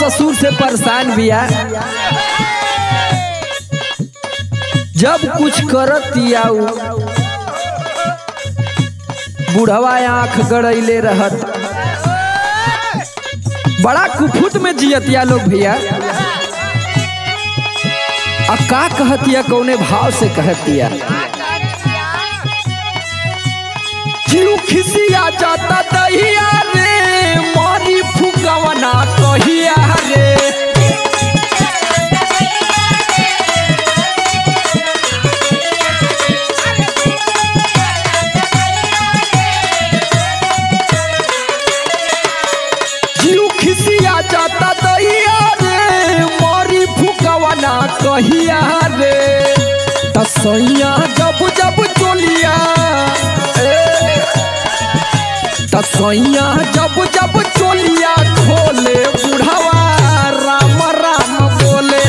ससुर से परेशान बिया जब कुछ करत आऊ बुढ़वा आंख गड़ैले रहत बड़ा कुफुत में जियतिया लोग भैया आ का कहतिया कौने भाव से कहतिया जीव खिसिया जाता दहिया रे मारी फुकवना कहिया रे जीव खिसिया जाता दहिया रे मारी फुकवना कहिया रे तसैया जब जब चोलिया ए, तसैया जब जब चोलिया खोले बुढ़वा राम राम बोले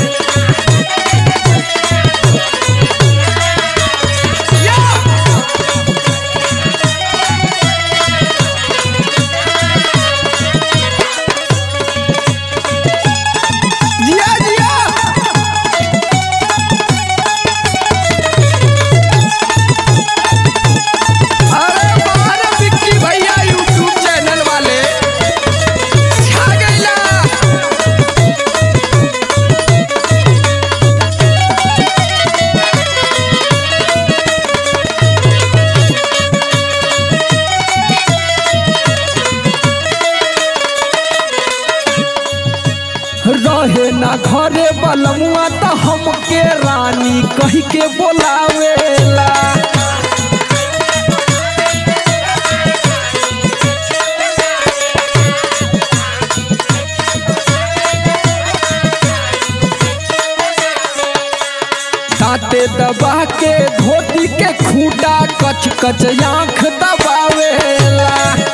जिया जिया अरे बाहर विक्की भैया यूट्यूब चैनल वाले छा गइला रहे ना घरे बलमुआ त हमके रानी कही के बोलावेला दांते दबा के धोती के खूटा कच कच आंख दबावेला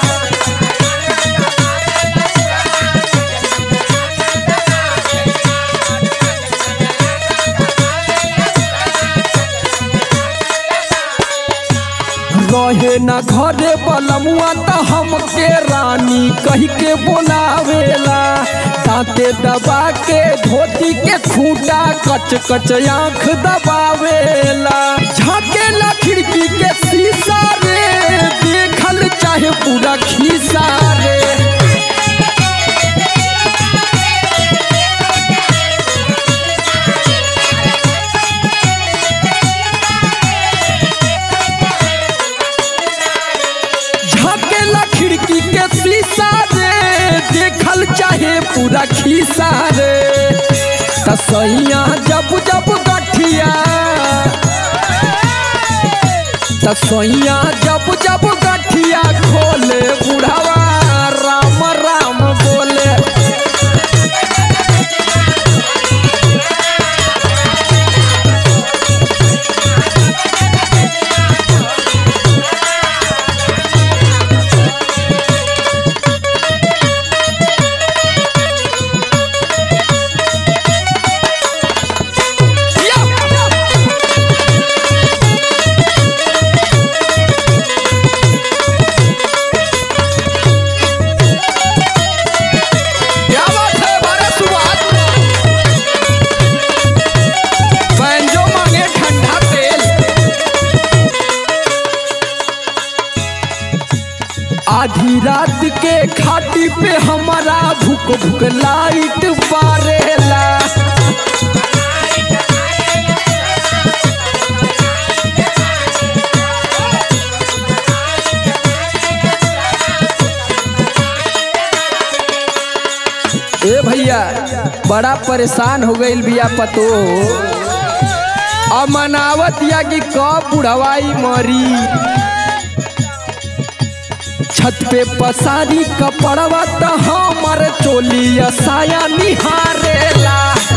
रहे न घरे बलमुआ त हमके रानी कही के बोलावेला दांते दबा के धोती के खूटा कच कच आंख दबावेला झाकेला खिड़की के शीशा रे देखल चाहे पूरा खीसा रे झाकेला खिड़की के शीशा रे देखल चाहे पूरा खीसा रे तसैया जब जब गठिया तसैया जब जब गठिया खोले बुढ़ावा राम राम बोले क्या बात है भारत सुभाष बैंजो मांगे ठंडा तेल आधी रात के खाटी पे हमारा भूख भूख लाइट बारेला ए भैया बड़ा परेशान हो गईल बिया पतो अमनावत या कि कब बुढ़वाई मरी छत पे पसारी कपड़वा त हमर चोलिया साया निहारेला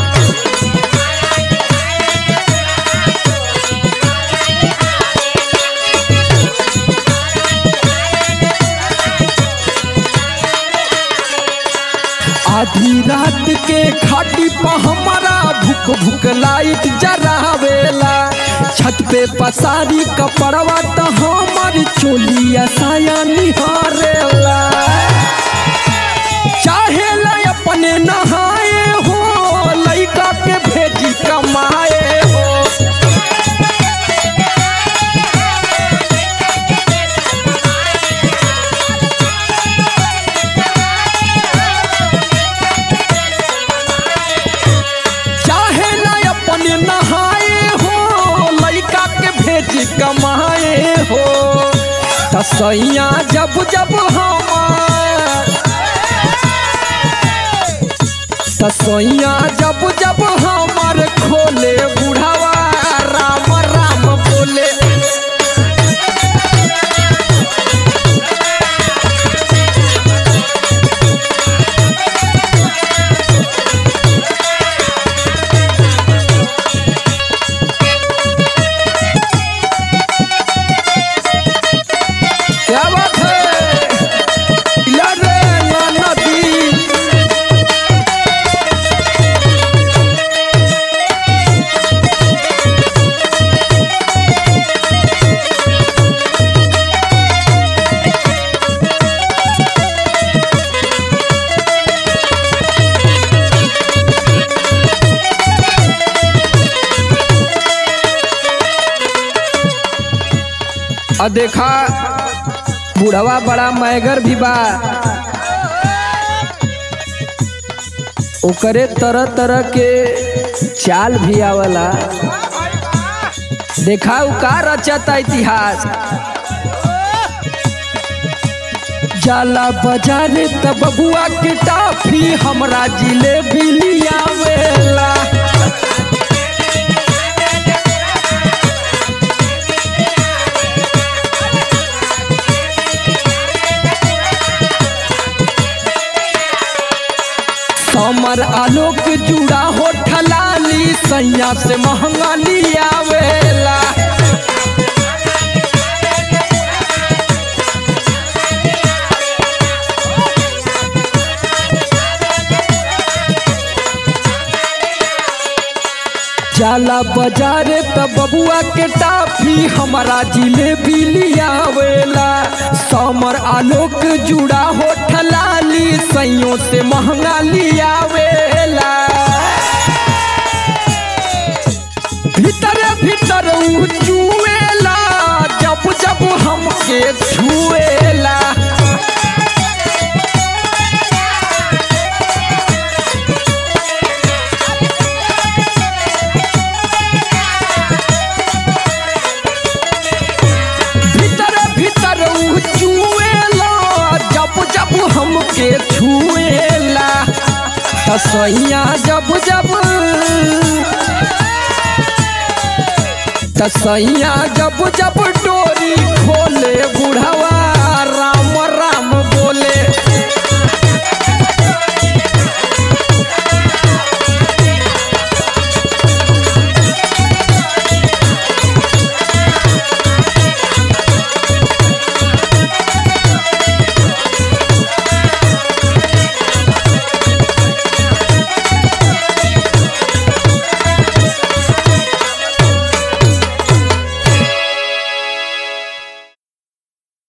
आधी रात के खाटी पर हमारा भूख भूख लाइट जरावेला छत पे पसारी कपड़वा त हमर चोलिया साया निहारेला चाहे ला अपने नहाए हो लइका के भेजी कमाए हो चाहे न अपने नहाए हो लइका के भेजी कमाए हो तसैया जब जब हमार तसैया जब जब हमार खोले बुढ़ावा राम राम बोले क्या बात है इला रे ना नदी और देखा बुढ़वा बड़ा मैगर भी बा ओकरे तरह तरह के चाल भी आवला देखा उ का रचता इतिहास जाला बाजारे त बबुआ के टाफी हमरा जिलेबी लियावेला समर आलोक जुड़ा हो ठलाली सैया से महंगा लियावेला जाला बाजारे त बबुआ के टाफी हमारा जिलेबी लियावेला समर आलोक जुड़ा हो ठलाली सैयों से महंगा लियावेला भीतर भीतर उ चुएला जब जब हमके छुएला भीतर भीतर उ चुएला जब जब हमके छुएला तसैया जब जब तसैया जब जब डोरी खोले बुढ़वा राम राम बोले